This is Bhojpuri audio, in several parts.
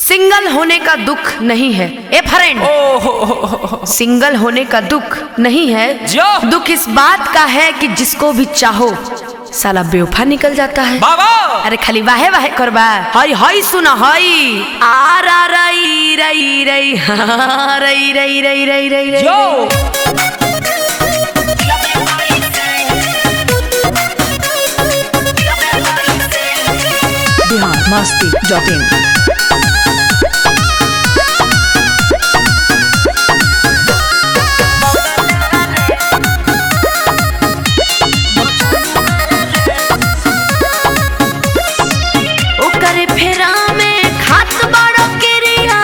सिंगल होने का दुख नहीं है ए फ्रेंड ओहो सिंगल होने का दुख नहीं है जो। दुख इस बात का है कि जिसको भी चाहो साला बेवफा निकल जाता है बाबा अरे खाली वाहे वाहे करबा हई हई सुना हई आ रा रई रई रई हा, रई रई रई रई रई रई जो बिहार मस्ती डॉट इन ओकरे फेरा में खात बड़ो किरिया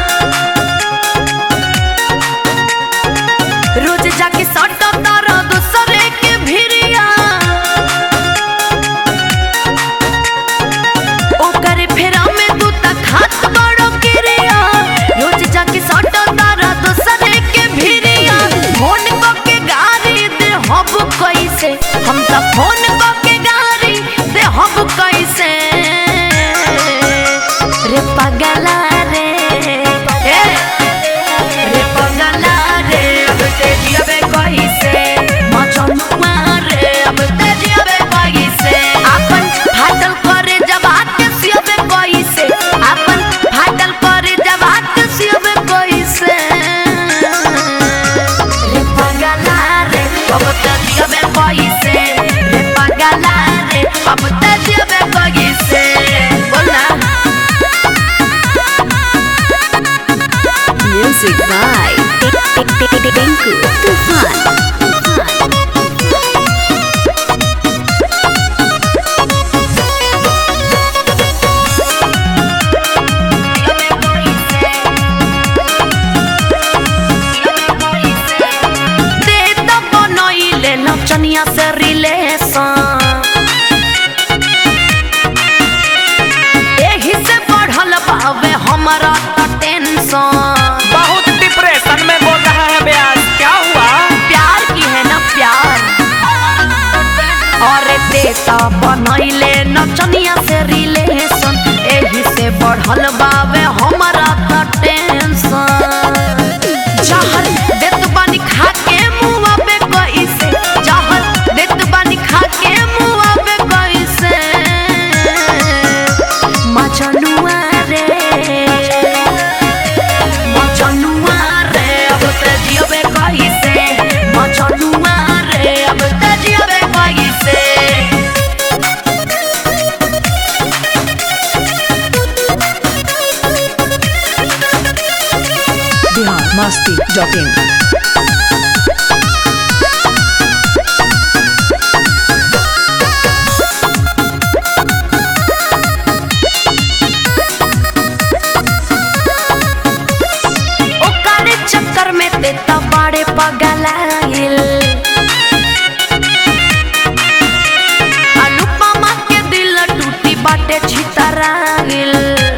रोज जाके सटो तारो दूसरे के भिरिया ओकरे फेरा में तू त खात बड़ो किरिया रोज जाके सटो तारो दूसरे के भिरिया फोन को के गारी दे हब कैसे हम त फोन को के गारी दे हब कैसे रे पगला रे ए, रे पगला रे अब ते जियबे कैसे मचनुआ रे अब ते जियबे कैसे अपन फाटल करे जब हाथ सियबे कैसे अपन फाटल करे जब हाथ सियबे कैसे रे पगला रे अब ते जियबे कैसे रे पगला रे अब ते जियबे कैसे बोलना म्यूजिक बाय टिंकू तूफान दे तो बनइले नचनिया से रिलेशन एही से बढ़ल बावे हमारा त टेंशन बहुत डिप्रेशन में बोल रहा है ब्यास क्या हुआ प्यार की है ना प्यार अरे देता बनइले नचनिया से रिलेशन एही से बढ़ल बावे हमारा त टेंशन जहर देत बानी खा के मुआ पे कैसे जहर देत बानी खा के मुआ पे कैसे मचनुआ रे मचनुआ रे अब ते जियबे कैसे मचनुआ रे अब ते जियबे कैसे बिहार मस्ती डॉट इन ओकरे चक्कर में ते त बड़े पगलाइल अनुपमा के दिल टूटी बाटे छितराइल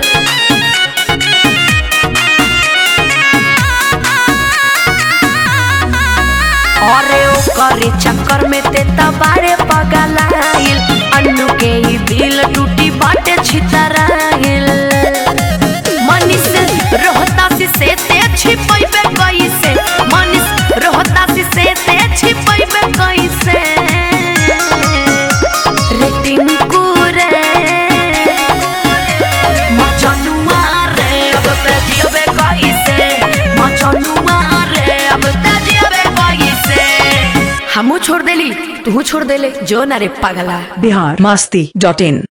अरे ओकरे चक्कर में ते त बड़े पगलाइल अन्नू के ही दिल टूटी बाटे छितराइल मनीष रोहतासी से ते छिपैबे कैसे मनीष रोहतासी से ते छिपैबे कैसे रेटिंग कुरे मचनुआ रे अब ते जियबे कैसे मचनुआ रे अब ते जियबे कैसे हमू छोड़ देली तू छोड़ देले जो ना रे पगला बिहार मस्ती डॉट इन